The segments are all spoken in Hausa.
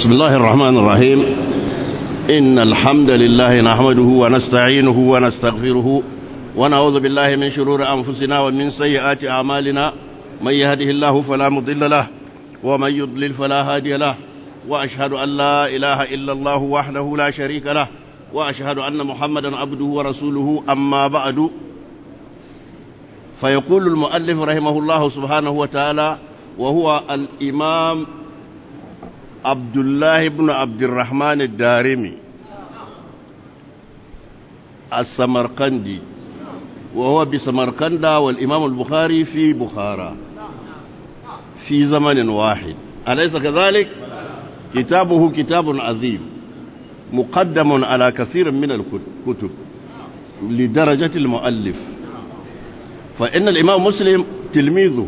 بسم الله الرحمن الرحيم إن الحمد لله نحمده ونستعينه ونستغفره ونعوذ بالله من شرور أنفسنا ومن سيئات أعمالنا من يهده الله فلا مضل له ومن يضلل فلا هادي له وأشهد أن لا إله إلا الله وحده لا شريك له وأشهد أن محمدا عبده ورسوله أما بعد فيقول المؤلف رحمه الله سبحانه وتعالى وهو الإمام عبد الله بن عبد الرحمن الدارمي السمرقندي وهو بسمرقند والإمام البخاري في بخارى في زمن واحد أليس كذلك كتابه كتاب عظيم مقدم على كثير من الكتب لدرجة المؤلف فإن الإمام مسلم تلميذه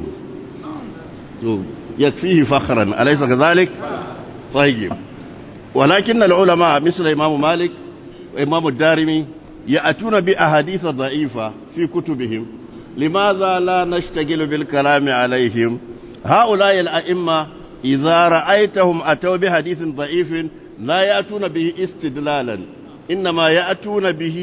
يكفيه فخرا أليس كذلك طيب ولكن العلماء مثل إمام مالك وإمام الدارمي يأتون بأحاديث ضعيفة في كتبهم لماذا لا نشتغل بالكلام عليهم هؤلاء الأئمة إذا رأيتهم أتوا بحديث ضعيف لا يأتون به استدلالا إنما يأتون به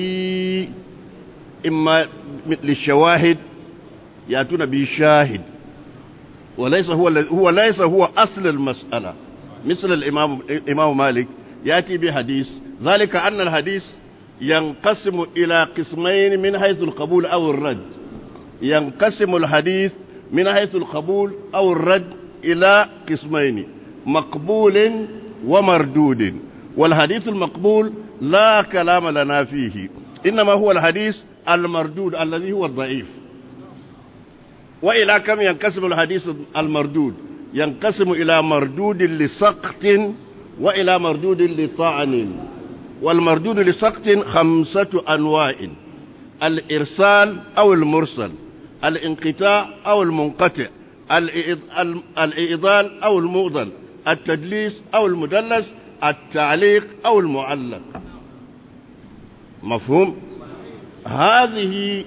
إما للشواهد يأتون به شاهد وليس هو هو ليس هو أصل المسألة مثل الإمام الإمام مالك يأتي بحديث ذلك أن الحديث ينقسم إلى قسمين من حيث القبول أو الرد ينقسم الحديث من حيث القبول أو الرد إلى قسمين مقبول ومردود والحديث المقبول لا كلام لنا فيه إنما هو الحديث المردود الذي هو الضعيف وإلى كم ينقسم الحديث المردود ينقسم إلى مردود لسقط وإلى مردود لطعن والمردود لسقط خمسة أنواع الإرسال أو المرسل الانقطاع أو المنقطع الإيضال أو المؤضل التدليس أو المدلس التعليق أو المعلق مفهوم هذه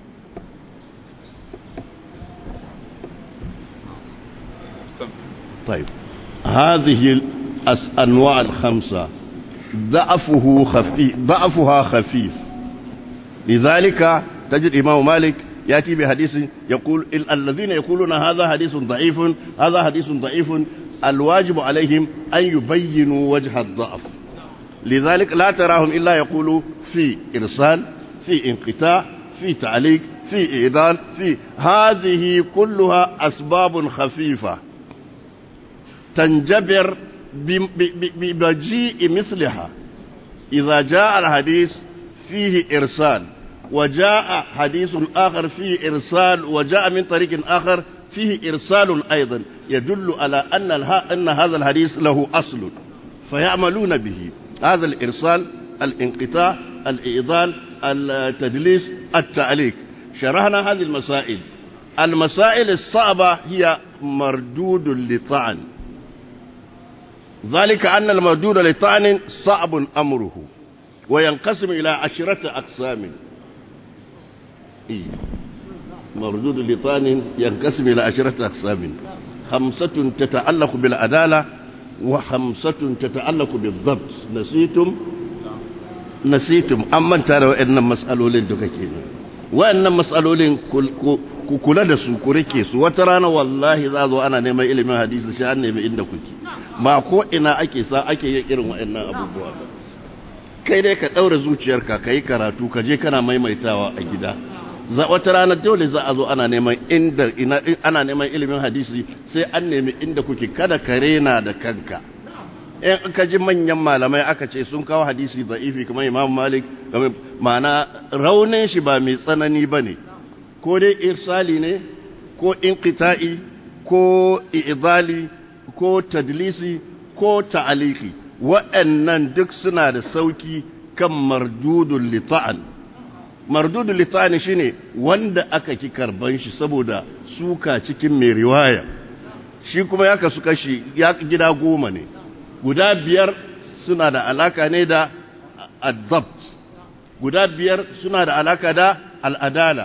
طيب هذه الأنواع الخمسة ضعفه خفيف ضعفها خفيف لذلك تجد إمام مالك يأتي بحديث يقول الذين يقولون هذا حديث ضعيف هذا حديث ضعيف الواجب عليهم أن يبينوا وجه الضعف لذلك لا تراهم إلا يقولوا في إرسال في انقطاع في تعليق في إيضال في هذه كلها أسباب خفيفة تنجبر بمجيء مثلها إذا جاء الحديث فيه إرسال وجاء حديث آخر فيه إرسال وجاء من طريق آخر فيه إرسال أيضا يدل على أن, أن هذا الحديث له أصل فيعملون به هذا الإرسال الانقطاع الإيضال التدليس التعليق شرحنا هذه المسائل المسائل الصعبة هي مردود لطعن ذلك أن المردود لطعن صعب أمره وينقسم إلى عشرة أقسام إيه. مردود لطعن ينقسم إلى عشرة أقسام خمسة تتعلق بالعدالة وخمسة تتعلق بالضبط نسيتم نسيتم أما ترى وإن مسألولين دكاكين وإن مسألولين ku kula da su ku rike su wata rana wallahi za zo ana neman ilimin hadisi shi an nemi inda kuke ba ko ina ake sa ake yin irin waɗannan abubuwa kai dai ka ɗaura zuciyarka ka yi karatu ka je kana maimaitawa a gida za wata rana dole za a zo ana neman inda ina ana neman ilimin hadisi sai an nemi inda kuke kada ka rena da kanka in aka ji manyan malamai aka ce sun kawo hadisi da'ifi kamar imam malik ma'ana raunin shi ba mai tsanani ba ne ko dai irsali ne ko inqita'i ko i'dali ko tadlisi ko ta'aliki waɗannan duk suna da sauki kan mardudul lita'an mardudul lita'an shine wanda aka ki karban shi saboda suka cikin mai riwaya shi kuma ya kasu kashi ya gida goma ne guda biyar suna da alaka ne da adapt guda biyar suna da alaka da al'adala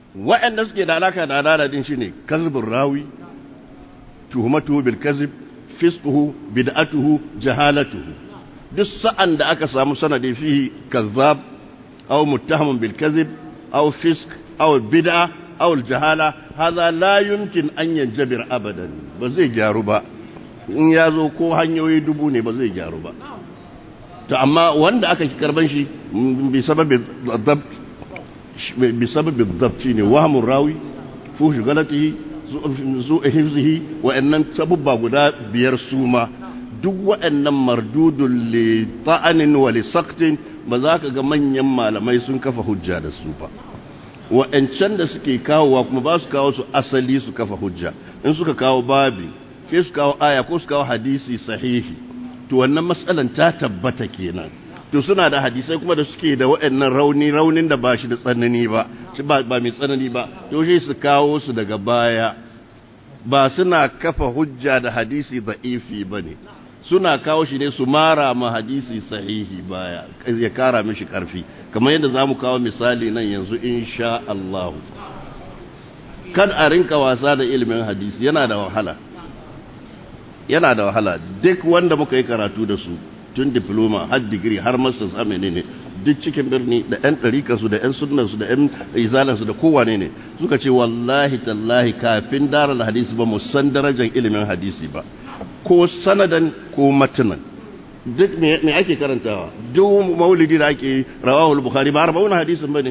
waɗanda suke da alaka da adala din shine kazbin rawi tuhumatu bil kazib fisquhu bid'atuhu jahalatuhu duk sa'an da aka samu sanadi fihi kazzab aw muttahamun bil kadhib aw fisq aw bid'a aw al jahala hadha la yumkin an yanjabir abadan ba zai gyaru ba in ya zo ko hanyoyi dubu ne ba zai gyaru ba to amma wanda aka ki karban shi bi sababi dabt bi sababi dabt ne wahmun rawi fushi galatihi zu hifzihi wa'annan sabubba guda biyar suma duk wa'annan mardudun li ta'anin wa li saqtin ba za ka ga manyan malamai sun kafa hujja da su ba wa'ancan da suke kawowa kuma ba su kawo su asali su kafa hujja in suka kawo babi sai su kawo aya ko su kawo hadisi sahihi to wannan matsalan ta tabbata kenan to suna da hadisai kuma da suke da waɗannan rauni raunin da ba shi da tsanani ba ba mai tsanani ba to shi su kawo su daga baya ba suna kafa hujja da hadisi da'ifi ba ne suna kawo shi ne su mara ma hadisi sahihi baya ya kara mishi karfi kamar yadda za mu kawo misali nan yanzu insha Allah kad a rinka wasa da ilimin hadisi yana da wahala yana da wahala duk wanda muka yi karatu da su tun diploma har digiri har masters har menene duk cikin birni da yan ɗarikarsu da yan sunnarsu da yan izalarsu da kowane ne suka ce wallahi tallahi kafin darar hadisi ba mu san darajar ilimin hadisi ba ko sanadan ko matanan duk me ake karantawa duk maulidi da ake rawahul bukhari ba arba'un hadisin bane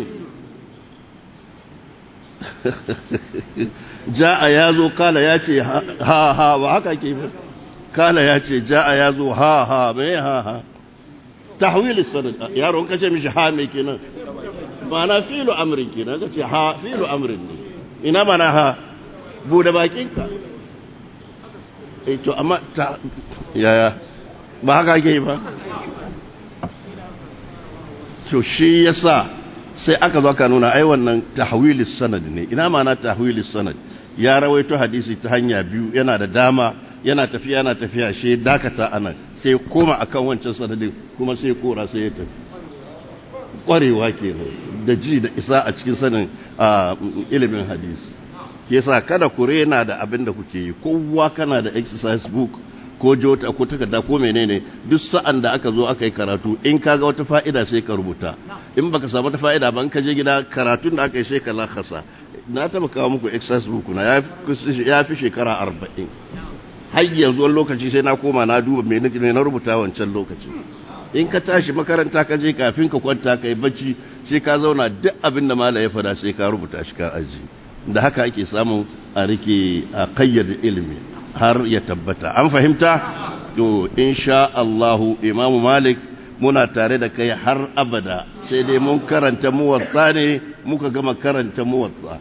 ja'a yazo kala ya ce ha ha ba haka ke ba kala ya ce ja'a yazo ha ha me ha ha tahwil sanad yaro ka ce mishi ha me kenan ma'ana filu amrin kenan ka ce ha filu amrin ne ina mana ha bude bakinka eh to amma ta yaya ba haka ke ba to shi yasa sai aka zo ka nuna ai wannan tahwilis sanad ne ina ma'ana tahwilis sanad ya rawaito hadisi ta hanya biyu yana da dama yana tafiya yana tafiya shi dakata anan sai koma akan wancan sanadin kuma sai kora sai ya tafi kwarewa kenan da ji da isa a cikin sanin ilimin hadisi yasa kada ku rena da abin da kuke yi kowa kana da exercise book ko jota ko takarda ko menene duk sa'an da aka zo aka yi karatu in ka ga wata fa'ida sai ka rubuta in baka samu wata fa'ida ba in ka je gida karatun da aka yi sai ka lakasa na taba kawo muku exercise book na ya fi shekara arba'in har yanzu wani lokaci sai na koma na duba me na rubuta wancan lokaci in ka tashi makaranta ka je kafin ka kwanta ka yi bacci sai ka zauna duk abin da mala ya fada sai ka rubuta shi ka aji da haka ake samun a rike a kayyade ilimi har ya tabbata an fahimta to insha Allahu Imam Malik muna tare da kai har abada sai dai mun karanta muwatta ne muka gama karanta muwatta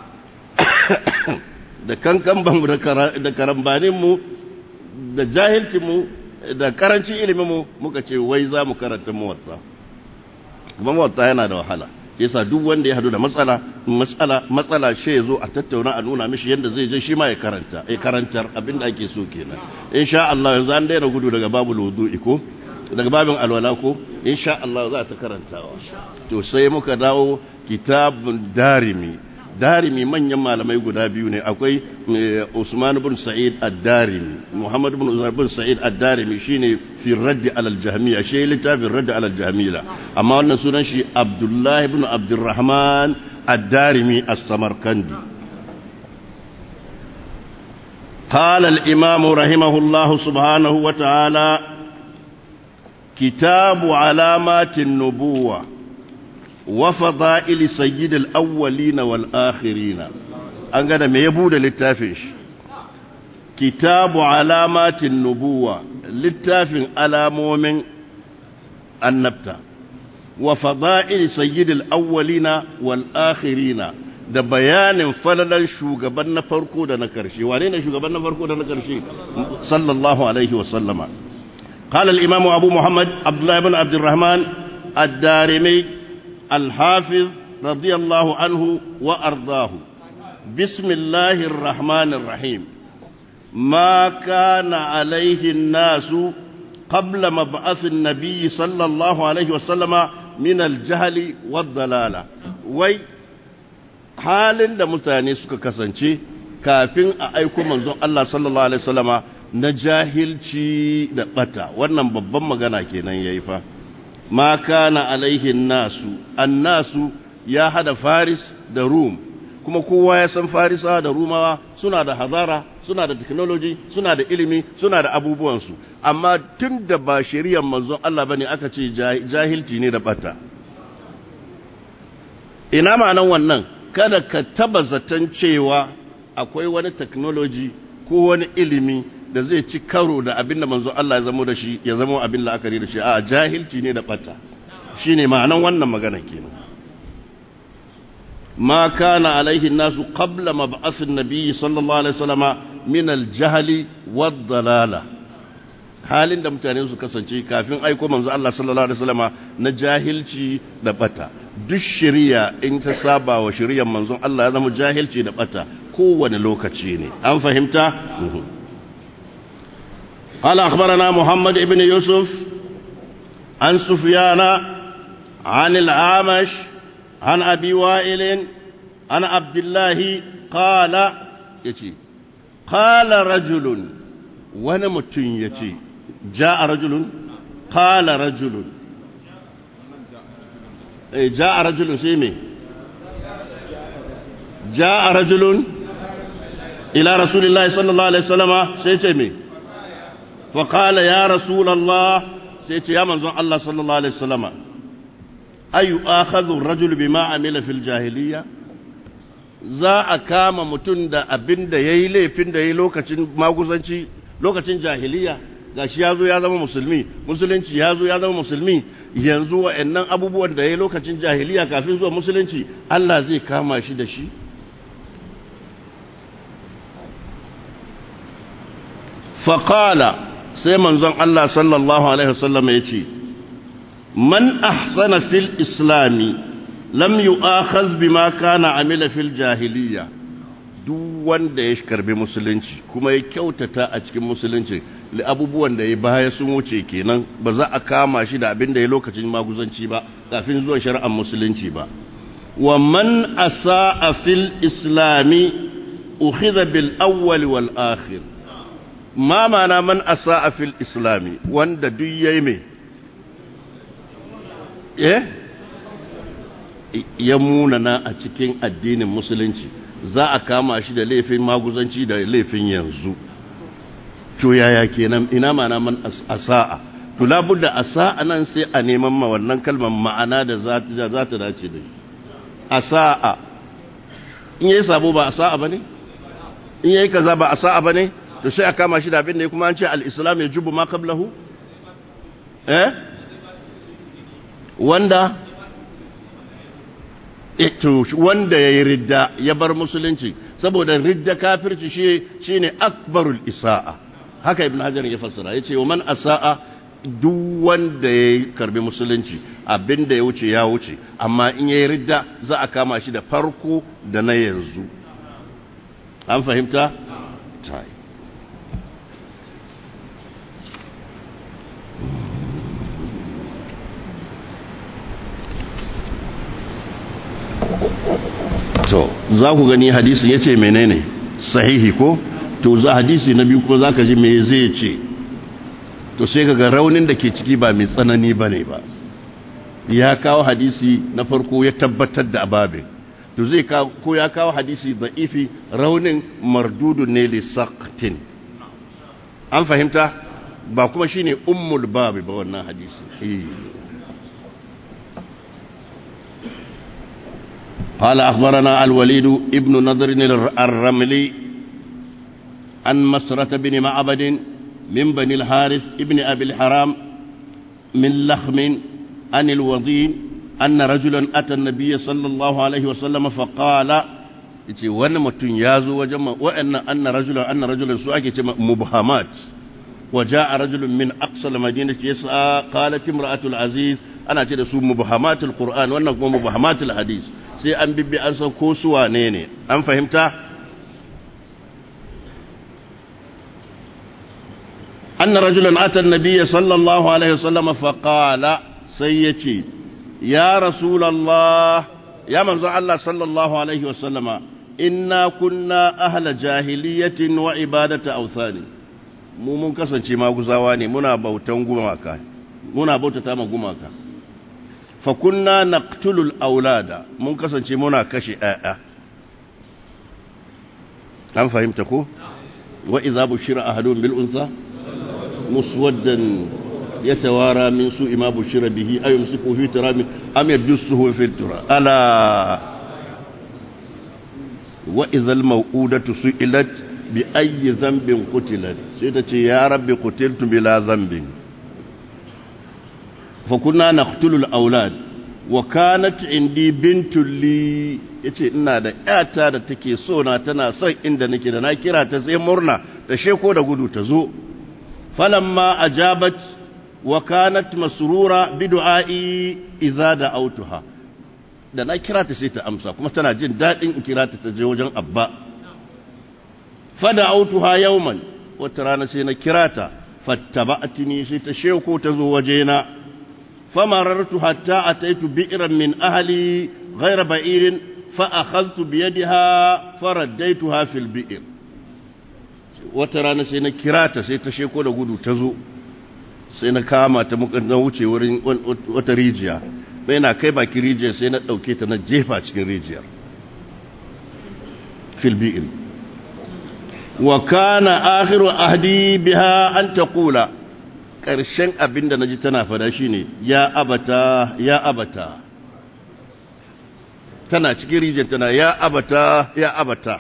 da kankan banmu da karambanin mu da jahilcin mu da karancin ilimin mu muka ce wai za mu karanta muwatta kuma muwatta yana da wahala yasa duk wanda ya hadu da matsala matsala matsala shi ya zo a tattauna a nuna mishi yadda zai je shi ma ya karanta ya karantar abin da ake so kenan insha Allah yanzu an daina gudu daga babu wudu'i ko daga babin alwala ko insha Allah za ta karantawa to sai muka dawo kitabun darimi darimi manyan malamai guda biyu ne akwai Usman bin Sa'id ad-Darimi Muhammad bin Usman bin Sa'id ad-Darimi shine fi radd ala al-jahmiyya shi littafin radd ala al-jahmiyya amma wannan sunan shi Abdullah ibn Abdurrahman ad-Darimi as-Samarkandi قال الإمام رحمه الله سبحانه وتعالى كتاب علامات النبوة وفضائل سيد الأولين والآخرين أنقذ ما يبود للتافش كتاب علامات النبوة للتافن على مؤمن النبتة وفضائل سيد الأولين والآخرين da bayanin falalan shugaban na farko da na karshe wane ne shugaban na farko da na karshe sallallahu alaihi wasallama قال الإمام أبو محمد عبد الله بن عبد الرحمن الدارمي الحافظ رضي الله عنه وأرضاه بسم الله الرحمن الرحيم ما كان عليه الناس قبل مبعث النبي صلى الله عليه وسلم من الجهل والضلالة وي halin da mutane suka kasance kafin a aiko manzon Allah sallallahu alaihi wasallama na jahilci da bata wannan babban magana kenan yayi fa ma kana alaihin nasu annasu ya hada faris da rum kuma kowa ya san farisa da rumawa suna da hazara suna da technology suna da ilimi suna da abubuwansu amma tun da ba shari'ar manzon Allah bane aka ce jahilci ne da bata ina ma'anan wannan kada ka taba zaton cewa akwai wani technology ko wani ilimi da zai ci karo da abin da manzon Allah ya zama da shi ya zama abin la'akari da shi a jahilci ne da bata shine ma'anan wannan magana kenan ما كان عليه الناس قبل مبعث النبي صلى الله عليه وسلم من الجهل والضلالة halin da mutane su kasance kafin aiko manzo Allah sallallahu alaihi wasallama na jahilci da bata duk shari'a in ta saba wa shari'ar manzon Allah ya zama jahilci da bata kowane lokaci ne an fahimta قال أخبرنا محمد بن يوسف عن سفيان عن العامش عن أبي وائل عن عبد الله قال يتي قال رجل ونمت يتي جاء رجل قال رجل جاء رجل سيمي جاء رجل إلى رسول الله صلى الله عليه وسلم سيتمي فقال يا رسول الله سيتي يا منزون الله صلى الله عليه وسلم ayu akhadhu ar-rajul bima amila fil jahiliya za a kama mutum da abin da yayi laifin da yayi lokacin maguzanci lokacin jahiliya gashi yazo ya zama musulmi musulunci yazo ya zama musulmi yanzu wa'annan abubuwan da yayi lokacin jahiliya kafin zuwa musulunci Allah zai kama shi da shi faqala sai manzon Allah sallallahu alaihi wasallam ya ce من أحسن في الإسلام لم يؤاخذ بما كان عمل في الجاهلية duk wanda ya karbi musulunci kuma ya kyautata a cikin musulunci abubuwan da ya baya sun wuce kenan ba za a kama shi da abin da ya lokacin maguzanci ba kafin zuwa shari'ar musulunci ba wa man asa'a fil islami ukhidha bil awwal wal akhir ma ma'ana man asa'a fil islami wanda duk yayi mai eh ya munana a cikin addinin musulunci za a kama shi da laifin maguzanci da laifin yanzu to yaya kenan ina mana man asa'a to labudda asa'a nan sai a neman ma wannan kalmar ma'ana da za ta dace da asa'a in yayi sabo ba asa'a bane in yayi kaza ba asa'a bane to sai a kama shi da abin da kuma an ce al-islam yajubu ma qablahu eh wanda ito wanda ya yi ridda ya bar musulunci saboda ridda kafirci shi ne akbarul isa'a haka ibn hajar ya fassara ya ce wa man asa'a duk wanda ya karbi musulunci abinda ya wuce ya wuce amma in ya yi ridda za a kama shi da farko da na yanzu an fahimta? tai to za ku gani hadisin ya ce menene sahihi ko to za hadisi na biyu kuma za ka ji me zai ce to sai kaga raunin da ke ciki ba mai tsanani ba ne ba ya kawo hadisi na farko ya tabbatar da ababin to zai ko ya kawo hadisi da'ifi raunin mardudun ne lissaktin an fahimta ba kuma shine ummul babi ba wannan hadisi قال أخبرنا الوليد ابن نضر الرملي عن مسرة بن معبد من بني الحارث ابن أبي الحرام من لخم عن الوضين أن رجلا أتى النبي صلى الله عليه وسلم فقال yace wani mutum ya zo wajen wa'annan anna rajulan anna rajulan su ake ce mubhamat wa jaa rajulun min aqsa al-madinati yas'a qalat imra'atul aziz ana ce da su mubhamatul qur'an wannan kuma mubhamatul hadis sai an bibbi an san ko su wane ne an fahimta anna rajulan ata an-nabiy sallallahu alaihi wasallam fa qala sai yace ya rasulullah ya manzo Allah sallallahu alaihi wasallama inna kunna ahla jahiliyatin wa ibadati awthani mu mun kasance maguzawa ne muna bautan gumaka muna bautata ma gumaka fa kunna naqtulul aulada mun kasance muna kashe ƴaƴa an fahimta ko wa idza bushira ahadun bil unsa muswaddan yatawara min su'i ma bushira bihi ayumsiku fi turabi am yadussuhu fi turab ala wa idza al maw'udatu su'ilat bi ayyi dhanbin qutilat sai ta ce ya rabbi qutiltu bila dhanbin fa kunna naqtulu al aulad wa kanat indi bintul li yace ina da yata da take so na tana son inda nake da na kira ta sai murna ta sheko da gudu ta zo falamma ajabat wa kanat masrura bi du'ai idza da'awtuha da na kira ta sai ta amsa kuma tana jin dadin in kira ta ta je wajen abba fada'awtuha yawman wata rana sai na kira ta fattaba'tini sai ta sheko ta zo wajena فمررت حتى أتيت بئرا من أهلي غير بئير فأخذت بيدها فرديتها في البئر وترانا سينا كراتا سيتا شيكو دا قدو تزو سينا كاما تمكن نوچي ورين وتريجيا بينا كيبا كريجيا سينا دوكيتا نجيفا cikin rijiyar في البئر وكان آخر أهدي بها أن تقول ƙarshen abin da na ji tana fada shi ne ya abata ya abata tana cikin rijiyar tana ya abata ya abata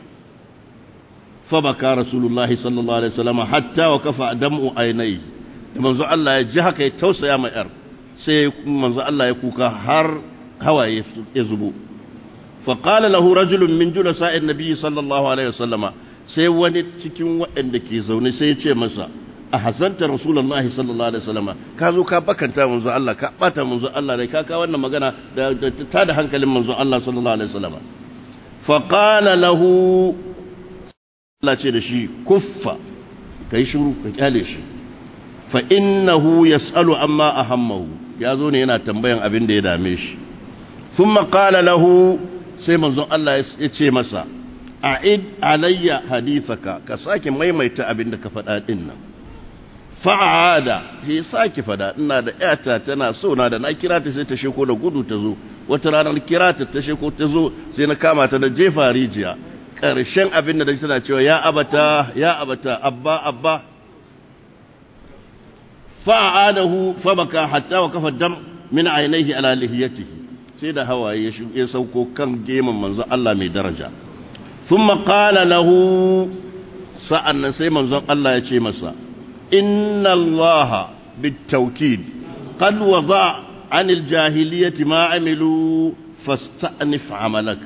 fabaka rasulullahi sallallahu alaihi wasallam hatta wa kafa dam'u ainai da manzo Allah ya ji haka ya tausaya ma yar sai manzo Allah ya kuka har hawaye ya zubo fa qala lahu rajulun min julasa'in nabiy sallallahu alaihi wasallam sai wani cikin waɗanda ke zaune sai ya ce masa a hasanta rasulullahi sallallahu alaihi wasallam ka zo ka bakanta manzo Allah ka bata manzo Allah dai ka ka wannan magana da ta da hankalin manzo Allah sallallahu alaihi wasallam fa qala lahu Allah ce da shi kuffa kai shiru ka kyale shi fa innahu yasalu amma ahammahu ya zo ne yana tambayan abin da ya dame shi thumma qala lahu sai manzo Allah ya ce masa a'id alayya hadithaka ka sake maimaita abin da ka faɗa din nan fa'ada shi sake fada ina da yata tana so na da na kira ta sai ta sheko da gudu ta zo wata ranar kira ta ta sheko ta zo sai na kama ta da jefa rijiya ƙarshen abin da da tana cewa ya abata ya abata abba abba fa'adahu fabaka hatta wa kafa dam min ainihi ala lihiyatihi sai da hawaye ya sauko kan geman manzo Allah mai daraja thumma qala lahu sa'annan sai manzon Allah ya ce masa إن الله بالتوكيد قد وضع عن الجاهلية ما عملوا فاستأنف عملك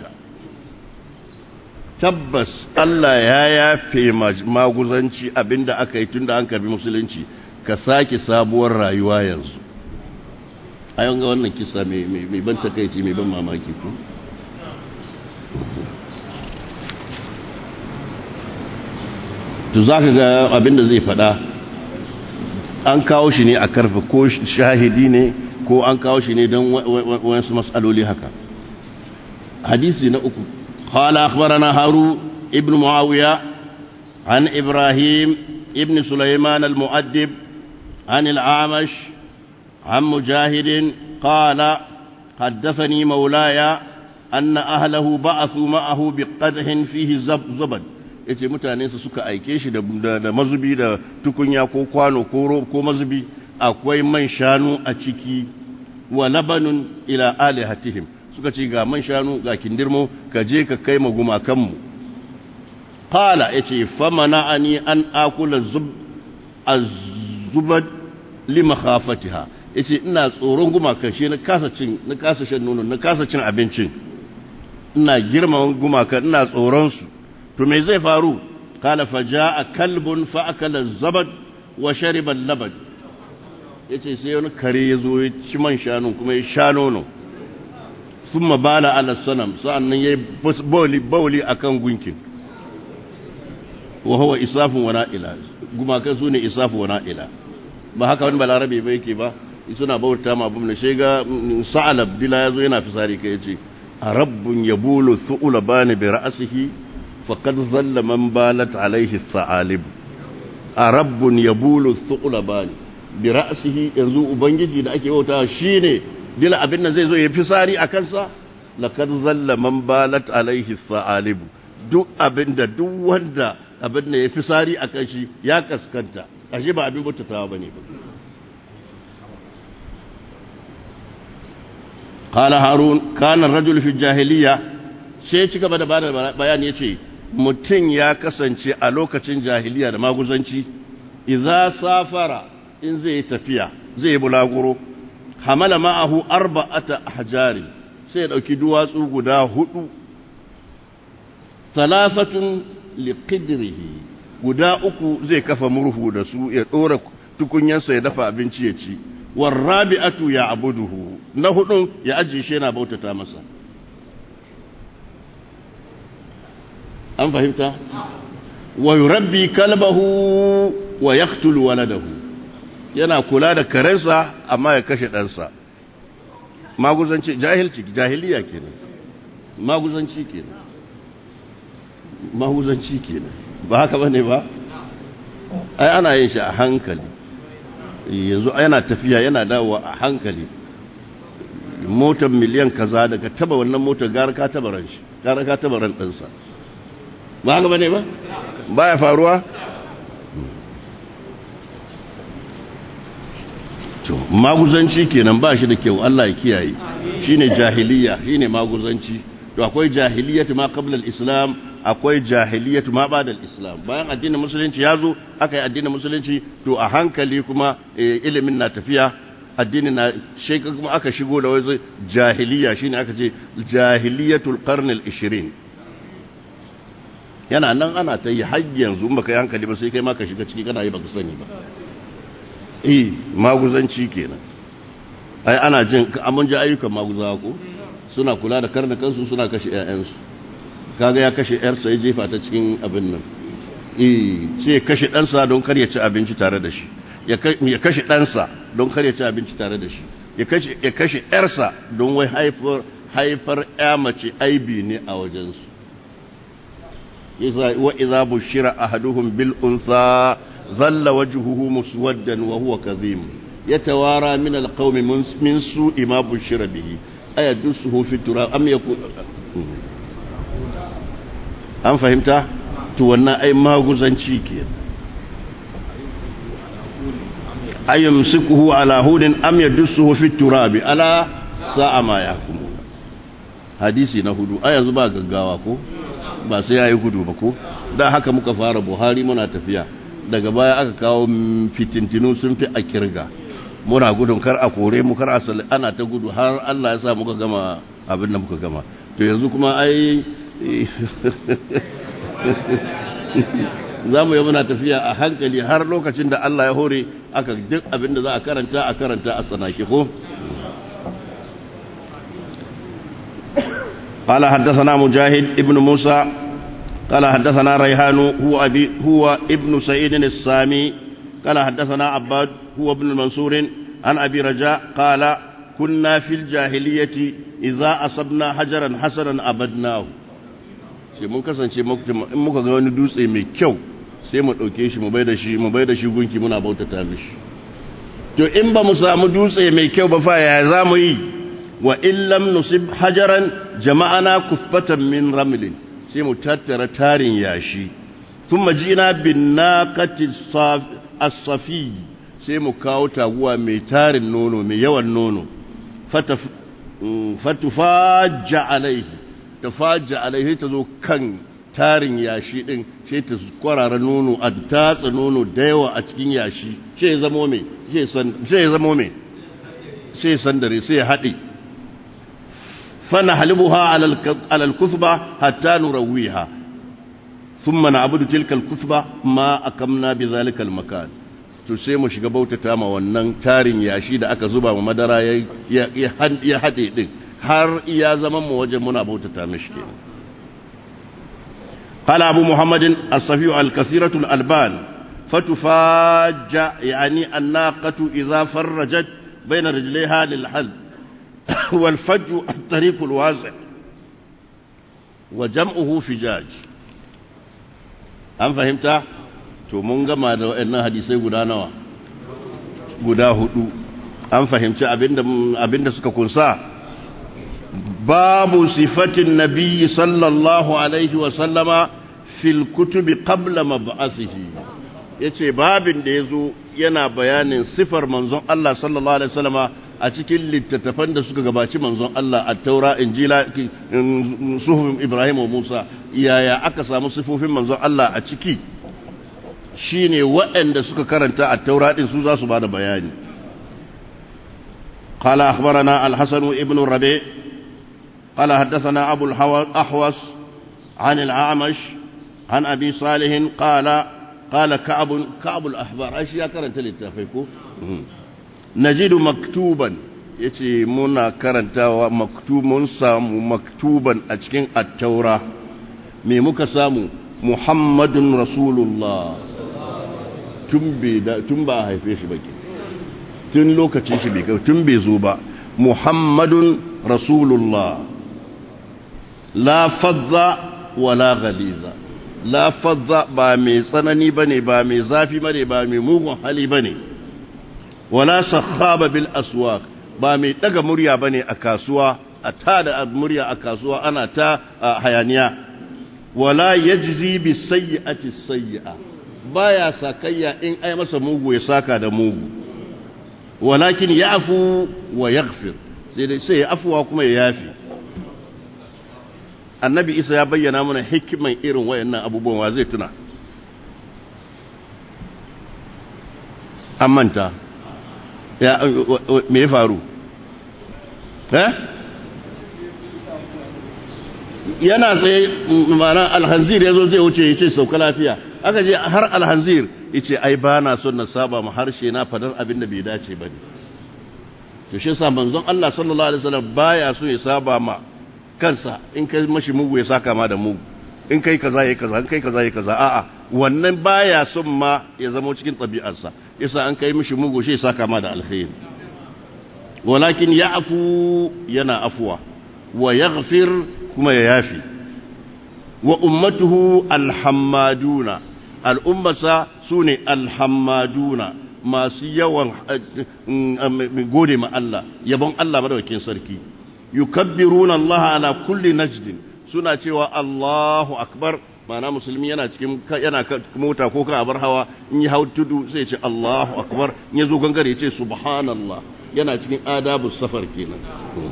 tabbas Allah ya yafe maguzanci abinda aka yi tun da an karbi musulunci ka sake sabuwar rayuwa yanzu a ga wannan kisa mai ban takaici mai ban mamaki ku to za ka ga abinda zai fada an kawo shi ne a karfe ko shahidi ne ko an kawo shi ne don wasu matsaloli haka hadisi na uku qala akhbarana haru ibn muawiya an ibrahim ibn sulaiman al-mu'addib an al-amash عن مجاهد قال حدثني مولاي أن أهله بعثوا معه بقدح فيه زبد yace mutanensa suka aike shi da mazubi da tukunya ko kwano ko mazubi akwai man shanu a ciki wa labanun ila alihatihim suka ce ga man shanu ga kindirmo ka je ka kai magumakanmu qala yace famana'ani an akula zub azubad li makhafatiha yace ina tsoron gumakan shi na kasa cin na kasa shan nono na kasa cin abincin ina girman gumakan ina tsoron su to me zai faru kala faja'a kalbun fa akala zabad wa shariba labad yace sai wani kare ya zo ya ci man shanu kuma ya sha nono thumma bala ala sanam sa'annan yayi bawli bawli akan gunkin wa huwa isafun wa na'ila gumakan su ne isafu wa na'ila ba haka wani balarabe ba yake ba suna bauta ma abin da shega sa'alab dila yazo yana fisari kai yace a rabbun yabulu su'ula bani bi ra'sihi faqad zalla man balat alaihi sa'alib a rabbun yabulu thuqlabani bi ra'sihi yanzu ubangiji da ake bauta shine dila abin nan zai zo ya fi sari a kansa laqad zalla man balat alaihi sa'alibu duk abin da duk wanda abin da ya fi sari a kan shi ya kaskanta ashe ba abin bautatawa bane ba قال هارون كان الرجل في الجاهلية sai ci gaba da bada bayani yace mutum ya kasance a lokacin jahiliya da maguzanci idza safara in zai yi tafiya zai yi bulaguro hamala ma'ahu arba'ata ahjari sai ya dauki duwatsu guda hudu thalathatun liqidrihi guda uku zai kafa murhu da su ya dora tukunyansa ya dafa abinci ya ci warrabi'atu ya abuduhu na hudun ya ajiye shi yana bautata masa an fahimta wa yurabbi kalbahu wa yaqtulu waladahu yana kula da karensa amma ya kashe ɗansa maguzanci jahilci jahiliya kenan maguzanci kenan maguzanci kenan ba haka bane ba ai ana yin shi a hankali yanzu yana tafiya yana dawowa a hankali motar miliyan kaza daga taba wannan motar gara ka taba ran shi gara ka taba ran ɗansa ba haka bane ba ba ya faruwa to maguzanci kenan ba shi da kyau Allah ya kiyaye shine jahiliya shine maguzanci to akwai jahiliyatu ma qabla al-islam akwai jahiliyatu ma ba'da al-islam bayan addinin musulunci ya zo aka yi addinin musulunci to a hankali kuma ilimin na tafiya addinin na sheka kuma aka shigo da wani jahiliya shine aka ce jahiliyatul qarn al-20 yana nan ana ta yi har yanzu in baka yi hankali ba sai kai ma ka shiga ciki kana yi baka sani ba eh maguzanci kenan ai ana jin amun ji ayyukan maguzawa ko suna kula da karnukansu suna kashe 'ya'yansu kaga ya kashe 'yarsa ya jefa ta cikin abin nan eh sai kashe ɗansa don kar ya ci abinci tare da shi ya kashe ɗansa don kar ya ci abinci tare da shi ya kashe 'yarsa don wai haifar haifar 'ya mace aibi ne a wajensu wa iza bushira ahaduhum bil unsa ظل وجهه مسودا وهو كظيم يتوارى من القوم من سوء ما بشر به أيدسه في التراب أم يكون أم فهمت تونا أي ما غزنشي كي أي يمسكه على هود أم يدسه في التراب ألا ساء ما يحكمون hadisi na hudu a yanzu ba gaggawa ko ba sai ya yi gudu ba ko da haka muka fara buhari muna tafiya daga baya aka kawo fitintinu sun fi a kirga muna gudun kar a kore mu kar a sali ana ta gudu har Allah ya sa muka gama abin da muka gama to yanzu kuma ai za mu yi muna tafiya a hankali har lokacin da Allah ya hore aka duk abin da za a karanta a karanta a tsanaki ko قال حدثنا مجاهد ابن موسى قال حدثنا ريحان هو أبي هو ابن سعيد السامي قال حدثنا عباد هو ابن المنصور عن أبي رجاء قال كنا في الجاهلية إذا أصبنا حجرا حسنا أبدناه sai mun kasance in muka ga wani dutse mai kyau sai mu ɗauke shi mu bai da shi mu bai da shi gunki muna bautata mishi to in ba mu samu dutse mai kyau ba fa ya za mu yi wa illam nusib hajaran jama'ana kusbatan min ramlin sai mu tattara tarin yashi sun majina bin naqati as-safi sai mu kawo taguwa mai tarin nono mai yawan nono fatufajja alaihi tafajja alaihi ta zo kan tarin yashi din sai ta kwarara nono a tatsa nono da yawa a cikin yashi sai ya zamo me sai ya zamo me sai sandare sai ya haɗe فنحلبها على الكثبة حتى نرويها ثم نعبد تلك الكثبة ما أكمنا بذلك المكان to sai mu shiga bautata ma wannan tarin yashi da aka zuba ma madara ya haɗe ɗin har iya zaman mu wajen muna bautata mishi kenan قال أبو محمد الصفي الكثيرة الألبان فتفاج يعني الناقة إذا فرجت بين رجليها للحلب والفج الطريق الواسع وجمعه فجاج أم فهمت to mun gama da waɗannan hadisai guda nawa guda hudu an fahimci abinda abinda suka kunsa babu sifatin nabiyyi sallallahu alaihi wa sallama fil kutubi qabla mab'athihi yace babin da yazo yana bayanin sifar manzon Allah sallallahu alaihi wasallama a cikin littattafan da suka gabaci manzon Allah a taura injila suhufin Ibrahim wa Musa yaya aka samu sifofin manzon Allah a ciki shine waɗanda suka karanta a taura din su za su bada bayani قال أخبرنا الحسن ابن الربيع قال حدثنا أبو الأحوص عن العامش عن أبي صالح قال قال كعب كعب الأحبار أشياء كانت للتفيكو نجد مكتوبا yace muna karantawa maktumun samu maktuban a cikin attaura me muka samu muhammadun rasulullah tun ba a haife shi baki tun lokacin shi bai tun bai zo ba muhammadun rasulullah la fadza wala ghaliza la fadza ba mai tsanani bane ba mai zafi bane ba mai mugun hali bane wala sakhaba bil aswaq ba mai daga murya bane a kasuwa a tada murya a kasuwa ana ta hayaniya wala yajzi bi sayyi'ati sayyi'a baya sakayya in ai masa mugu ya saka da mugu walakin ya'fu wa yaghfir sai dai sai afuwa kuma ya yafi annabi isa ya bayyana mana hikiman irin wayannan abubuwan wa zai tuna an manta ya me ya faru eh yana tsaye mana alhanzir ya zo zai wuce ya ce sauka lafiya aka je har alhanzir ya ce ai ba na son na saba ma harshe na fadar abin da bai dace ba ne to shi sa manzon Allah sallallahu alaihi wasallam baya so ya saba ma kansa in kai mashi mugu ya saka ma da mugu in kai kaza yayi kaza in kai kaza yayi kaza a'a wannan baya son ma ya zama cikin ɗabi'arsa yasa an kai mishi mugu shi ya saka ma da alkhairi walakin ya'fu yana afwa wa yaghfir kuma ya yafi wa ummatuhu alhammaduna al'ummasa sune alhammaduna masu yawan gode ma Allah yabon Allah madawakin sarki yukabbiruna Allah ala kulli najdin suna cewa Allahu akbar mana musulmi yana cikin yana mota ko kan abar hawa in yi hau tudu sai ce Allahu akbar in ya zo gangare ya ce subhanallah yana cikin adabu safar kenan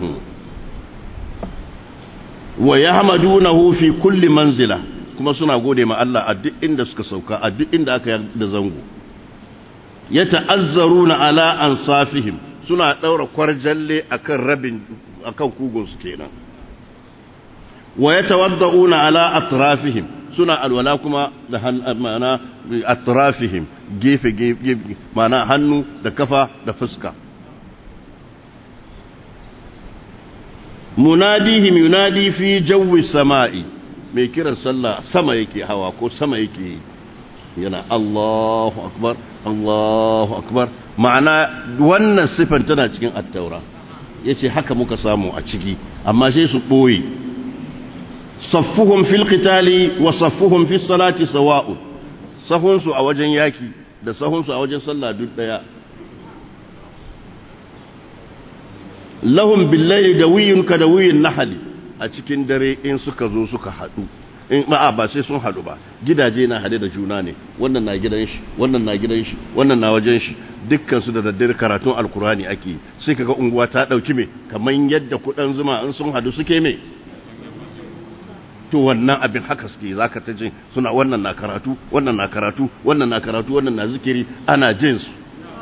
wa yahmadunahu fi kulli manzila kuma suna gode ma Allah a duk inda suka sauka a duk inda aka da zango yata'azzaruna ala ansafihim suna daura kwarjalle akan rabin akan kugun su kenan wa yatawadda'una ala atrafihim suna alwala kuma da ma'ana atrafihim gefe gefe ma'ana hannu da kafa da fuska munadihim yunadi fi jawi sama'i mai kiran sallah sama yake hawa ko sama yake yana Allahu akbar Allahu akbar ma'ana wannan sifan tana cikin attaura yace haka muka samu a ciki amma sai su boye saffuhum fil qitali wa saffuhum fis salati sawa'un sahunsu a wajen yaki da sahunsu a wajen sallah duk daya lahum billahi dawiyun ka dawiyin nahali a cikin dare in suka zo suka haɗu in ba ba sai sun haɗu ba gidaje na haɗe da juna ne wannan na gidan shi wannan na gidan shi wannan na wajen shi dukkan su da daddare karatun alkurani ake sai kaga unguwa ta ɗauki me kamar yadda kuɗan zuma in sun haɗu suke me to wannan abin haka suke zaka ta jin suna wannan na karatu wannan na karatu wannan na karatu wannan na zikiri ana jin su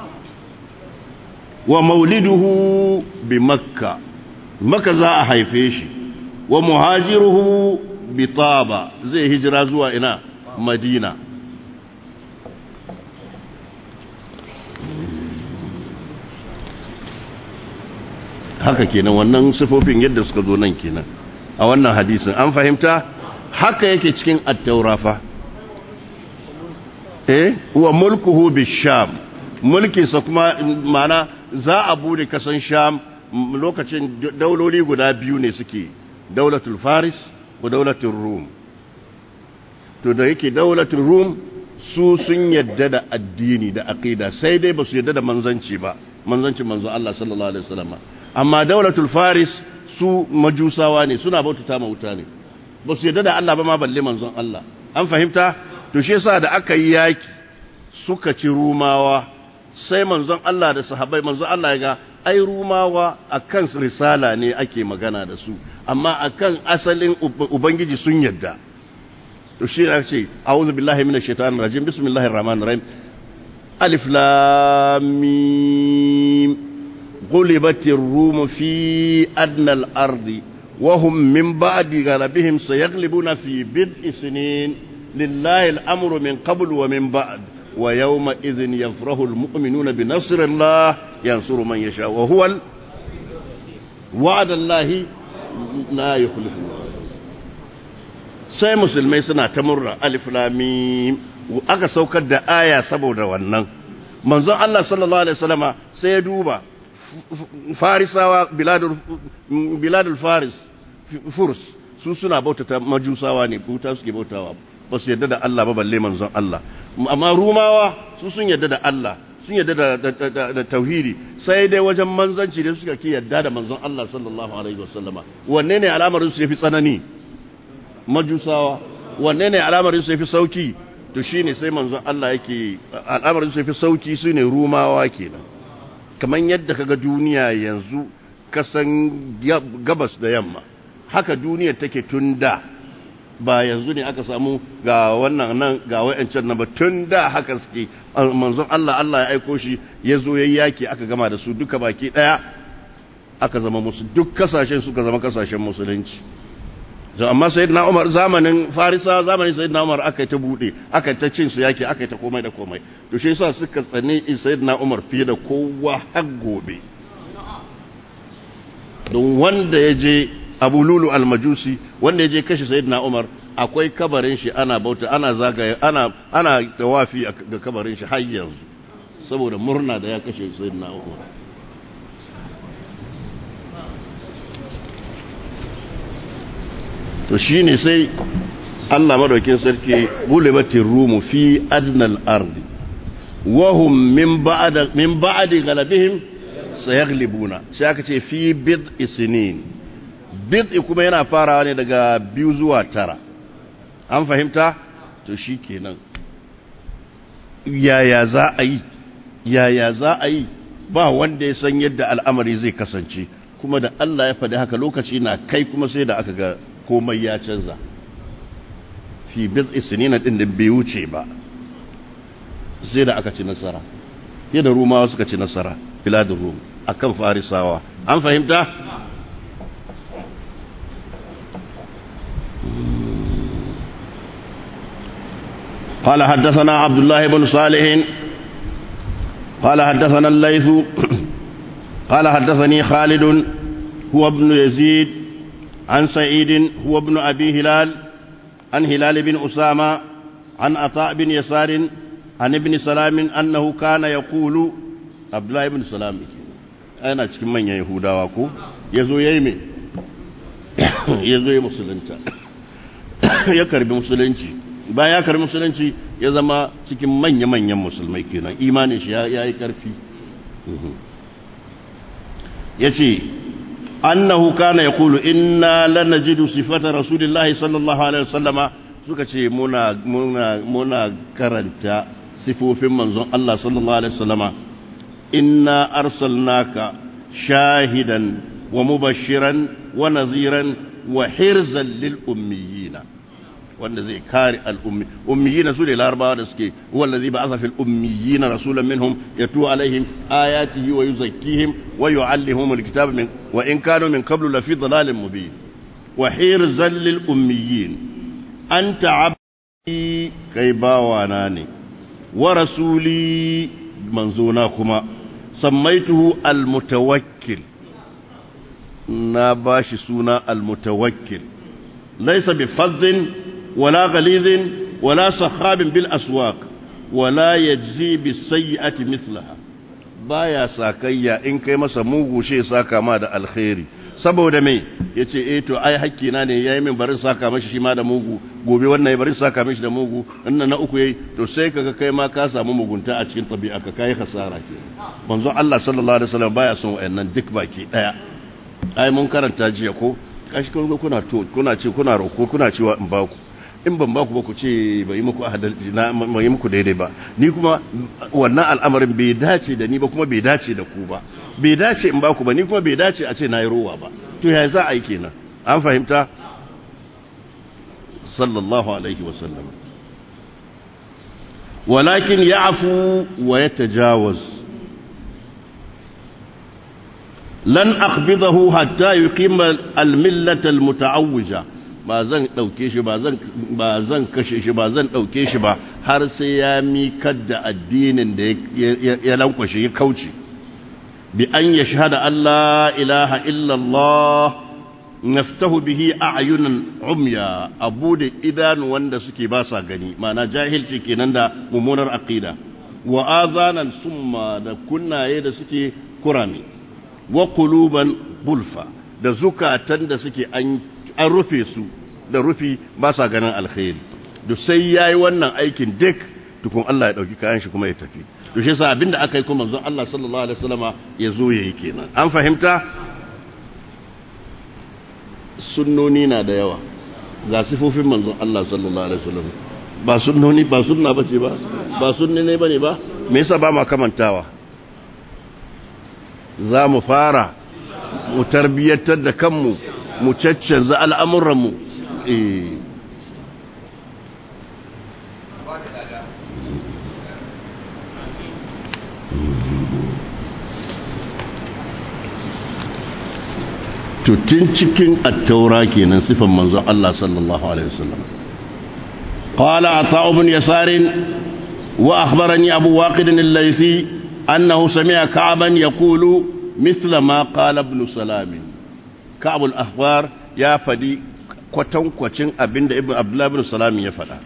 wa mauliduhu bi makka maka za a haife shi wa muhajiruhu bi taba zai hijira zuwa ina madina haka kenan wannan sifofin yadda suka zo nan kenan a wannan hadisin an fahimta haka yake cikin attaurafa eh wa mulkuhu bi sham mulkinsa kuma mana za a bude kasan sham lokacin dauloli guda biyu ne suke daulatul faris ko daulatul rum to da yake daulatul rum su sun yadda da addini da aqida sai dai ba su yadda da manzanci ba manzanci manzo Allah sallallahu alaihi wasallam amma daulatul faris su majusawa ne suna bautata ma wuta ne ba su yadda da Allah ba ma balle manzon Allah an fahimta to shi yasa da aka yi yaki suka ci rumawa sai manzon Allah da sahabbai manzon Allah ya ga ai rumawa akan risala ne ake magana da su amma akan asalin ubangiji sun yadda to shi ne ce a'udhu billahi minash shaitanir rajim bismillahir rahmanir rahim alif lam mim غلبت الروم في أدنى الأرض وهم من بعد غلبهم سيغلبون في بدء سنين لله الأمر من قبل ومن بعد ويومئذ يفرح المؤمنون بنصر الله ينصر من يشاء وهو ال... وعد الله لا يخلف الله sai musulmai suna ta murna alif lamim aka saukar da aya saboda wannan manzon Allah sallallahu alaihi wasallama sai ya duba farisawa biladul biladul faris furs su suna bautata majusawa ne buta suke bautawa ba su yadda da Allah ba balle manzon Allah amma rumawa su sun yadda da Allah sun yadda da, da, tauhidi sai dai wajen manzanci da suka ki yadda da manzon Allah sallallahu alaihi wasallama wanne ne al'amarin su yafi tsanani majusawa wanne ne al'amarin su yafi sauki to shine sai manzon Allah yake al'amarin su yafi sauki su ne rumawa kenan kamar yadda kaga duniya yanzu kasan gabas da yamma haka duniya take tun da ba yanzu ne aka samu ga wannan nan ga wayancan nan ba tun da haka suke manzon Allah Allah ya aiko shi ya zo yayi yaki aka gama da su duka baki daya aka zama musu duk kasashen suka zama kasashen musulunci amma sayyidina Umar zamanin Farisa zamanin sayyidina Umar aka yi ta bude aka yi ta cin su yaki aka yi ta komai da komai to shi yasa suka tsane sayyidina Umar fiye da kowa har gobe don wanda ya je Abu Lulu al-Majusi wanda ya je kashe sayyidina Umar akwai kabarin shi ana bauta ana zagaye ana ana tawafi ga kabarin shi har yanzu saboda murna da ya kashe sayyidina Umar to shi ne sai Allah madaukin sarki gulibatin rumu fi adnal ardi wahum min ba'da min ba'di galabihim sayaglibuna sai aka ce fi bid isnin bid kuma yana farawa ne daga biyu zuwa tara an fahimta to shi kenan yaya za a yi yaya za a yi ba wanda ya san yadda al'amari zai kasance kuma da Allah ya faɗi haka lokaci na kai kuma sai da aka ga komai ya canza fi biz isnina din da bai wuce ba sai da aka ci nasara sai da rumawa suka ci nasara biladun rum akan farisawa an fahimta قال حدثنا عبد الله بن صالح قال حدثنا الليث قال حدثني خالد هو ابن يزيد عن سعيد هو ابن أبي هلال عن هلال بن أسامة عن عطاء بن يسار عن ابن سلام أنه كان يقول عبد الله بن سلام أنا cikin manyan Yahudawa ko yazo yayi me yazo yayi musulunta ya karbi musulunci bayan ya karbi musulunci ya zama cikin manya-manyan musulmai kenan imanin shi ya yi karfi yace annahu kana yaqulu inna lanajidu sifata rasulillahi sallallahu alaihi wasallama suka ce muna muna muna karanta sifofin manzon Allah sallallahu alaihi wasallama inna arsalnaka shahidan wa mubashiran wa nadhiran wa hirzan lil ummiyina wanda zai kare al'ummi ummiyina su ne larabawa da suke wallazi ba asa fil ummiyina rasulan minhum yatu alaihim ayatihi wa yuzakkihim wa yuallimuhum alkitaba min wa in kanu min qablu la fi dhalalin mubin wa hirzan lil ummiyin anta abdi kai bawana ne wa rasuli manzona kuma sammaituhu almutawakkil na bashi suna almutawakkil laysa bi fadhin ولا غليظ ولا صخاب بالأسواق ولا يجزي بالسيئة مثلها baya sakayya in kai masa mugu she saka ma da alkhairi saboda me ya ce eh to ai hakkina ne ya yi min barin saka mashi shi ma da mugu gobe wannan ya barin saka mashi da mugu wannan na uku yayi to sai kaga kai ma ka samu mugunta a cikin tabi'a ka kai hasara ke manzon Allah sallallahu alaihi wasallam baya son wayannan duk baki daya ai mun karanta jiya ko kashi kun kuna to kuna ce kuna roko kuna cewa in ba ku in ban ba ku ba ku ce bai muku adalci na bai muku daidai ba ni kuma wannan al'amarin bai dace da ni ba kuma bai dace da ku ba bai dace in ba ku ba ni kuma bai dace a ce na yi rowa ba to ya za a yi kenan an fahimta sallallahu alaihi wasallam walakin ya'fu wa yatajawaz lan akhbidahu hatta yuqima al-millata al-muta'awwija ba zan dauke shi ba zan ba zan kashe shi ba zan dauke shi ba har sai ya mikar da addinin da ya lankwashe ya kauce bi an yashhada an la ilaha illa Allah naftahu bihi a'yunan umya abu da idanu wanda suke ba sa gani ma'ana jahilci kenan da mummunar aqida wa azanan summa da kunnaye da suke kurami wa quluban bulfa da zukatan da suke an rufe su da rufi ba sa ganin alkhairi duk sai yayi wannan aikin duk tukun Allah ya dauki kayan shi kuma ya tafi to shi yasa abinda aka yi kuma manzon Allah sallallahu alaihi wasallama ya zo yayi kenan an fahimta sunnoni na da yawa ga sifofin manzon Allah sallallahu alaihi wasallam ba sunnoni ba sunna bace ba ba sunni ne bane ba me yasa ba ma kamantawa za mu fara mu tarbiyyatar da kanmu mu caccanza al'amuranmu eh tun cikin attaura kenan sifan manzon Allah sallallahu alaihi wasallam qala ata'u bin yasar wa akhbarani abu waqid al-laythi annahu sami'a ka'ban yaqulu mithla ma qala ibn salam ka'b al-akhbar ya fadi kwatankwacin abinda ibn abdullah ibn salam ya fada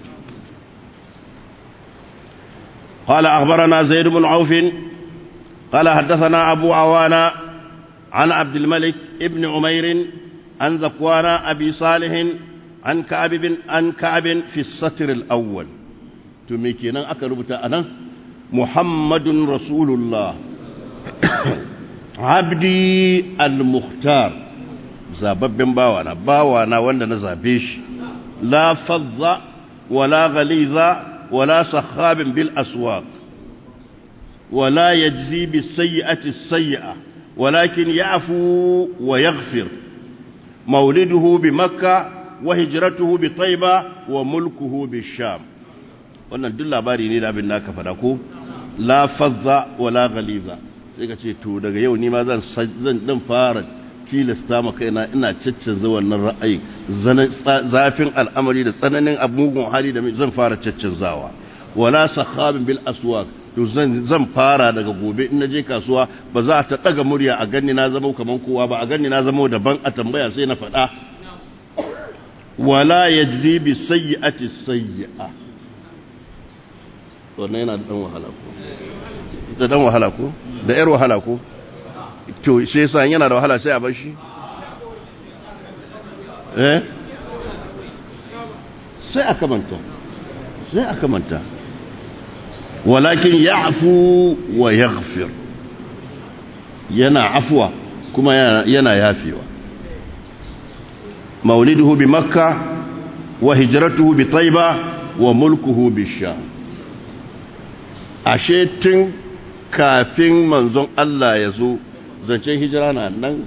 قال أخبرنا زيد بن عوف قال حدثنا أبو عوانا عن عبد الملك ابن عمير عن ذكوان أبي صالح عن كعب بن عن كعب في السطر الأول تميكينا أكربت أنا محمد رسول الله عبدي المختار zababben bawana bawana wanda na zabe shi la fadda wala ghaliza wala sakhabin bil aswaq wala yajzi bis sayyi'ati sayyi'ah ولكن يعفو ويغفر مولده بمكة وهجرته بطيبة وملكه بالشام wannan duk labari ne da abin da aka faɗa ko la fazza wala ghaliza sai ka ce to daga yau ni ma zan zan dan fara tilasta ma kaina ina caccanza wannan ra'ayi zafin al'amari da tsananin abugun hali da zan fara caccanzawa wala sakhabin bil aswaq to zan fara daga gobe in naje kasuwa ba za ta daga murya a ganni na zama kaman kowa ba a ganni na zama daban a tambaya sai na faɗa wala yajzi bi sayyi'ati sayyi'a wannan yana da dan wahala ko da dan wahala ko da yar wahala ko to sai yasa yana da wahala sai a bar shi eh sai aka manta sai aka manta ولكن يعفو ويغفر ينا عفوا كما ينا يافيوا مولده بمكة وهجرته بطيبة وملكه بالشام ashe tun kafin manzon Allah ya zo zancen hijira na nan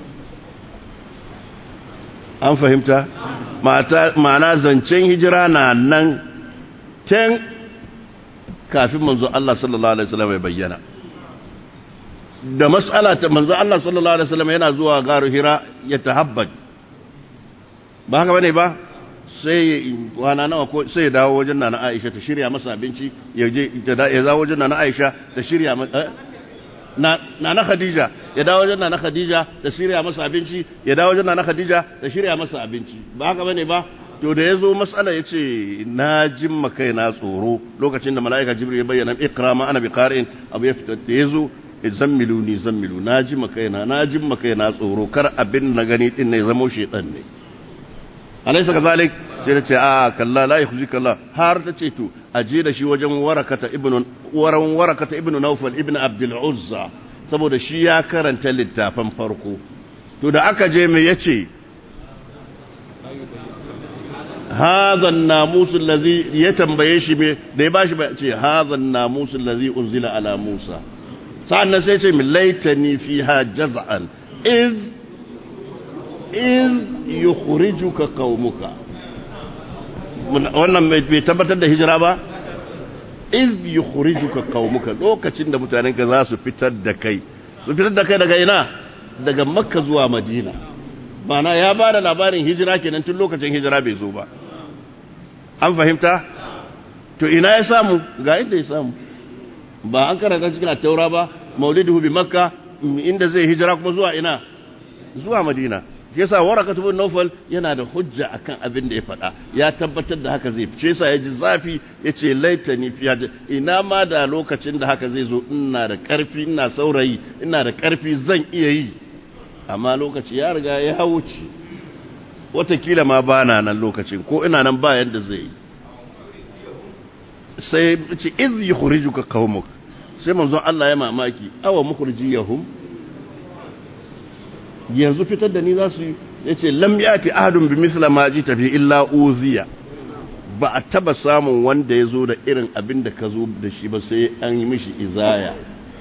an fahimta ma'ana zancen hijira na nan tun kafin manzo Allah sallallahu alaihi wasallam ya bayyana da mas'ala ta manzo Allah sallallahu alaihi wasallam yana zuwa garu Hira ya tahabbad ba haka bane ba sai wana nawa ko sai ya dawo wajen nana Aisha ta shirya masa abinci ya je ya dawo wajen nana Aisha ta shirya na nana Khadija ya dawo wajen nana Khadija ta shirya masa abinci ya dawo wajen nana Khadija ta shirya masa abinci ba haka bane ba to da ya zo matsala ya ce na jimma kai na tsoro lokacin da mala'ika jibril ya bayyana ikra ma ana bi qari'in abu ya fita da ya zo zammiluni zammilu na ji makaina na ji makaina tsoro kar abin na gani din ne zamo shedan ne alaysa kazalik sai ta ce a kalla la yakhzi kalla har ta ce to aje da shi wajen warakata ibnu waran warakata ibnu nawfal ibnu abdul uzza saboda shi ya karanta littafin farko to da aka je me yace هذا الناموس الذي يتنبيه shi me da ya bashi ba ce هذا الناموس الذي انزل على موسى sa'annan sai ce min laitani fiha jaz'an iz iz yukhrijuka qaumuka wannan bai tabbatar da hijira ba iz yukhrijuka qaumuka lokacin da mutanen ka za su fitar da kai su fitar da kai daga ina daga makka zuwa madina mana ya ba da labarin hijira kenan tun lokacin hijira bai zo ba an fahimta to ina ya samu ga inda ya samu ba an karanta cikin taura ba maulidu bi makka inda zai hijira kuma zuwa ina zuwa madina shi yasa waraka ibn nawfal yana da hujja akan abin da ya faɗa ya tabbatar da haka zai fice yasa ya ji zafi yace laitani fi ina ma da lokacin da haka zai zo ina da karfi ina saurayi ina da karfi zan iya yi amma lokaci ya riga ya wuce watakila ma ba na nan lokacin ko ina nan ba yadda zai yi sai ce iz yi hurijuka kawmuk sai manzon Allah ya mamaki awa mukhrijiyahum yanzu fitar da ni za su yi ya ce lam yati ahadun bi misla ma ji tafi illa uziya ba a taba samun wanda ya zo da irin abin da ka zo da shi ba sai an yi mishi izaya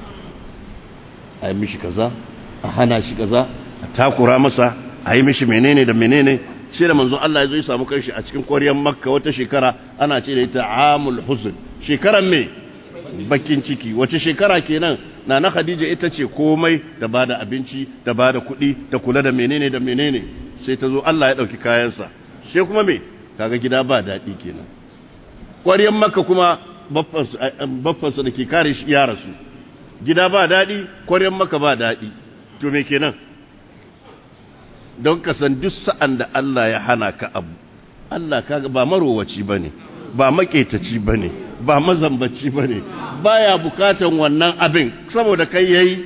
a yi mishi kaza a hana shi kaza a takura masa a yi mishi menene da menene sai da manzo Allah ya zo ya samu kanshi a cikin ƙwaryar makka wata shekara ana ce da ita amul huzn shekaran me bakin ciki wace shekara kenan na na khadija ita ce komai ta bada abinci ta bada kuɗi ta kula da menene da menene sai ta zo Allah ya ɗauki kayansa sai kuma me kaga gida ba daɗi kenan ƙwaryar makka kuma baffansa da ke kare shi ya rasu gida ba daɗi ƙwaryar makka ba daɗi to me kenan don ka san duk sa'an da Allah ya hana ka abu Allah kaga ba marowaci bane ba maketaci bane ba mazambaci bane baya bukatan wannan abin saboda kai yayi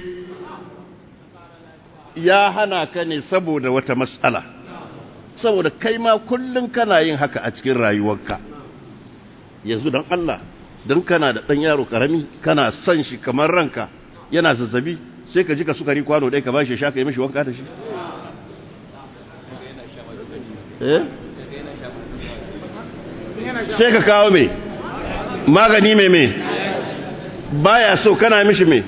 ya hana ka ne saboda wata matsala saboda kai ma kullun kana yin haka a cikin rayuwarka yanzu don Allah don kana da ɗan yaro karami kana son shi kamar ranka yana zazzabi sai ka ji ka sukari kwano ɗaya ka ba shi sha ka yi mishi wanka da shi sai ka kawo mai magani mai mai baya so kana mishi mai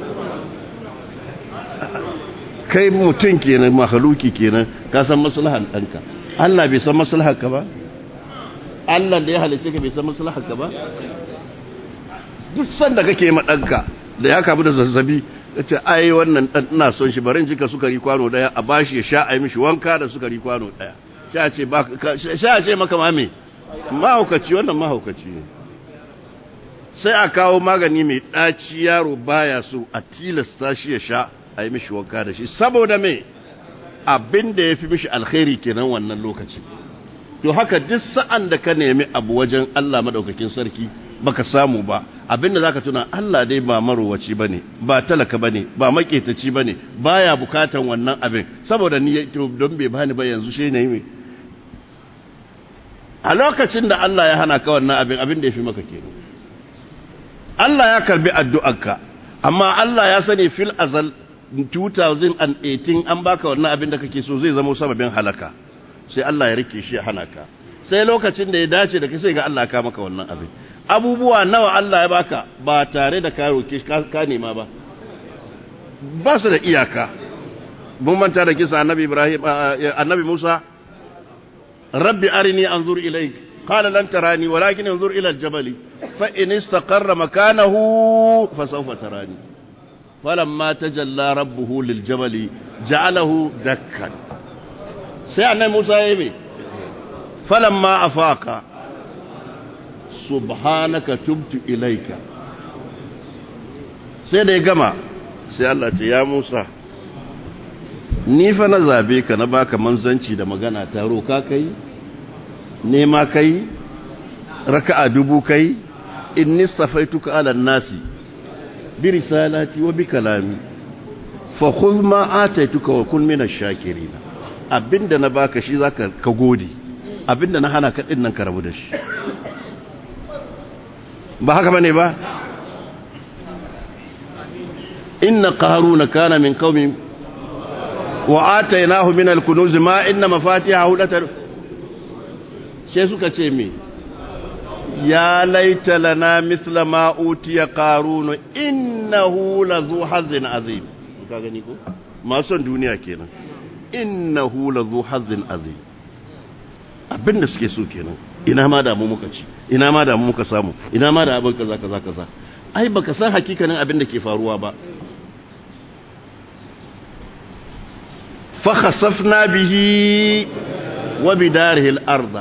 kai mutum kenan mahaluki kenan ka san maslahan ɗanka Allah bai san maslahar ka ba Allah da ya halice ka bai san maslahar ka ba duk sanda kake ma ɗanka da ya kamu da zazzabi ya ce ai wannan ɗan ina son shi barin jika sukari kwano ɗaya a bashi ya sha a yi mishi wanka da sukari kwano ɗaya sha ce maka mame mahaukaci wannan mahaukaci ne sai a kawo magani mai ɗaci yaro baya so a tilasta shi ya sha a yi mishi wanka da shi saboda me abin da ya fi mishi alkhairi kenan wannan lokaci to haka duk sa'an da ka nemi abu wajen Allah madaukakin sarki baka samu ba abin da zaka tuna Allah dai ba marowaci bane ba talaka bane ba maketaci bane baya bukatan wannan abin saboda ni don bai bani ba yanzu shi ne a lokacin da Allah ya hana ka wannan abin abin da ya fi maka kenan Allah ya karbi addu'arka amma Allah ya sani fil azal 2018 an baka wannan abin da kake so zai zama sababin halaka sai Allah ya rike shi ya hana ka sai lokacin da ya dace da kai sai ga Allah ka maka wannan abin abubuwa nawa Allah ya baka ba tare da ka roke ka nema ba ba su da iyaka mun manta da kisa annabi Ibrahim annabi Musa rabbi arini anzur ilayk qala lan tarani walakin anzur ila al-jabal fa in istaqarra makanahu fa sawfa tarani فلما تجلى ربه للجبل جعله دكا سيعنا موسى يمي فلما أفاق سبحانك تبت إليك سيدة يقمع sai Allah ce ya Musa ni fa na zabe ka na baka manzanci da magana ta roka kai nema kai raka'a dubu kai inni safaituka ala nasi bi risalati wa bi kalami fa khudh ma ataituka wa kun min ash-shakirin abinda na baka shi zaka ka gode abinda na hana ka din nan ka rabu da shi ba haka bane ba inna qaruna kana min qaumi wa atainahu min al-kunuz ma inna mafatihahu latar sai suka ce me ya laita lana mithla ma utiya qarun innahu lazu hazzin azim ka gani ko masu duniya kenan innahu lazu hazzin azim abinda suke so kenan ina ma da mu muka ci ina ma da mu muka samu ina ma da abin kaza kaza kaza ai baka san hakikanin abin da ke faruwa ba fa khasafna bihi wa bidarihi al-ardh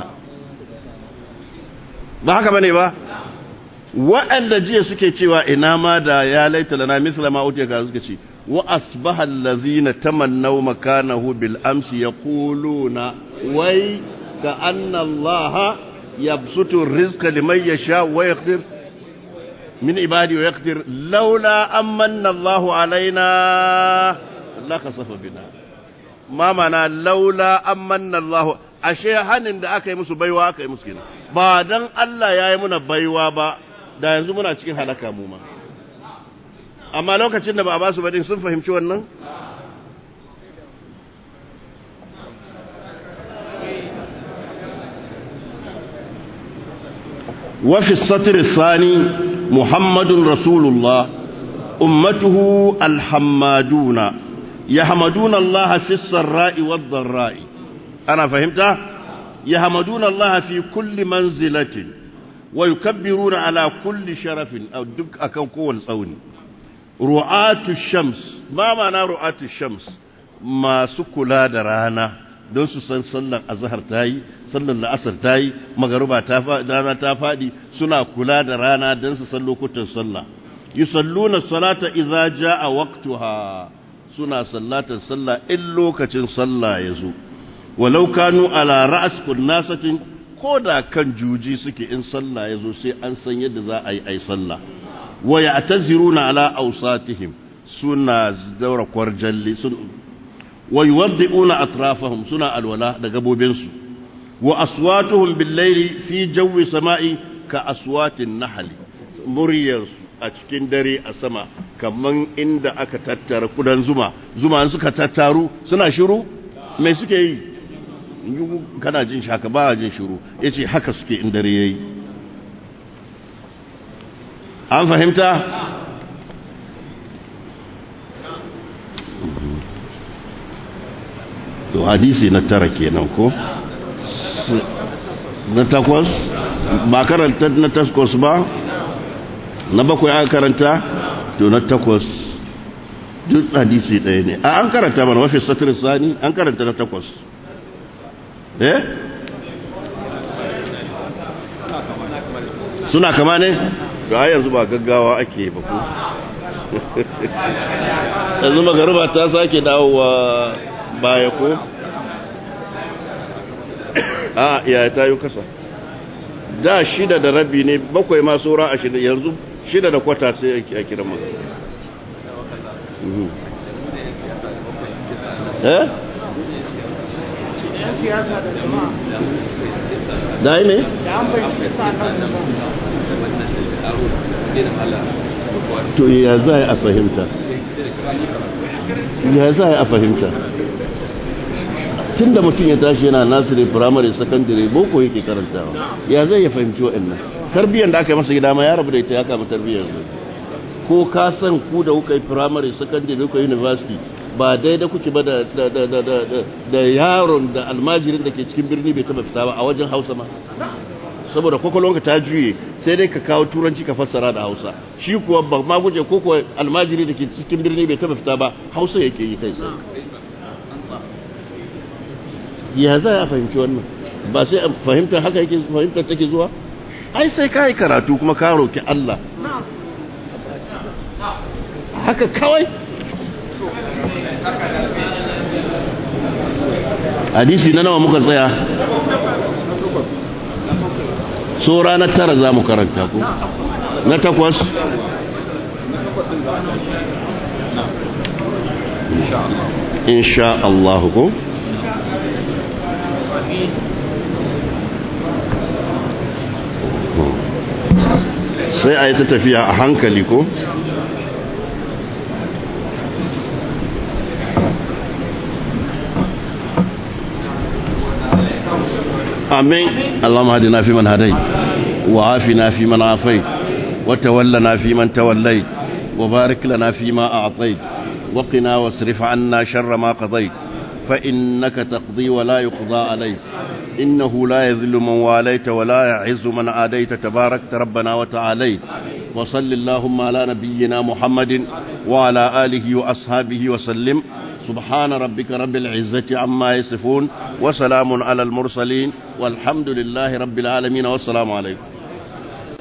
ba haka bane ba waɗanda jiya suke cewa ina ma da ya laita lana misla ma utiya ga suka ce wa asbaha allazina tamannaw makanahu bil amsi yaquluna wai ka anna allaha yabsutu rizqa liman yasha wa yaqdir min ibadi wa yaqdir laula amanna allahu alaina la kasafa bina ma mana laula amanna allahu ashe hanin da aka yi musu baiwa aka yi musu kenan ba dan Allah ya yi muna baiwa ba da yanzu muna cikin halaka mu ma amma lokacin da ba a ba su badin sun fahimci wannan وفي السطر الثاني محمد رسول الله أمته الحمادون يحمدون الله في السراء والضراء أنا فهمت يحمدون الله في كل منزلة ويكبرون على كل شرف أو دك أكون كون صوني رعاة الشمس ما معنى رعاة الشمس ما سكلا درانا don su san sallar azhar ta yi sallar la'asar ta yi magaruba ta rana ta faɗi suna kula da rana don su san lokutan sallah yusalluna salata idza jaa waqtuha suna sallatar sallah in lokacin sallah ya zo walau kanu ala ra'as kunnasatin ko da kan juji suke in sallah ya zo sai an san yadda za a yi ai sallah wa ya'taziruna ala awsatihim suna daura kwarjalli sun wa yuwaddi'una atrafahum suna alwala da gabobinsu wa aswatuhum bil-layli fi jawi sama'i ka aswatin nahli muryarsu a cikin dare a sama kaman inda aka tattara kudan zuma zuma suka tattaru suna shiru mai suke yi kana jin shi haka ba jin shiru ya ce haka suke in dare ya yi an fahimta to hadisi na tara kenan ko na takwas ba karanta na takwas ba na bakwai aka karanta to na takwas duk hadisi ɗaya ne a an karanta mana wafi satir sani an karanta na takwas eh suna kama ne ga yanzu ba gaggawa ake ba ku yanzu magaruba ta sake dawowa baya ko a iya ta yi kasa da shida da rabi ne bakwai ma saura a shida yanzu shida da kwata sai a kira maka eh siyasa da jama'a da yi ne da an bai cika sa kan to ya za a fahimta ya za a fahimta tun da mutum ya tashi yana nasiri firamare sakandare boko yake karantawa ya zai ya fahimci waɗannan tarbiyyar da aka yi masa gida ma ya rabu da ita ya kama tarbiyyar zai ko ka san ku da kuka yi firamare sakandare kuka yi university ba daidai kuke ba da yaron da almajirin da ke cikin birni bai taba fita ba a wajen hausa ma saboda kwakwalwanka ta juye sai dai ka kawo turanci ka fassara da hausa shi kuwa ba ma guje ko kuwa almajiri da ke cikin birni bai taba fita ba hausa yake yi kai sai ya za a fahimci wannan ba sai a fahimtar haka yake fahimtar take zuwa ai sai ka yi karatu kuma ka roki Allah haka kawai hadisi na nawa muka tsaya so ranar tara za mu karanta ku na takwas in sha Allah ko sai a yi ta tafiya a hankali ko آمين اللهم هدنا فيمن هديت وعافنا فيمن عافيت وتولنا فيمن توليت وبارك لنا فيما أعطيت وقنا واصرف عنا شر ما قضيت فإنك تقضي ولا يقضى عليك إنه لا يذل من واليت ولا يعز من عاديت تباركت ربنا وتعاليت وصل اللهم على نبينا محمد وعلى آله وأصحابه وسلم سبحان ربك رب العزة عما يصفون وسلام على المرسلين والحمد لله رب العالمين والسلام عليكم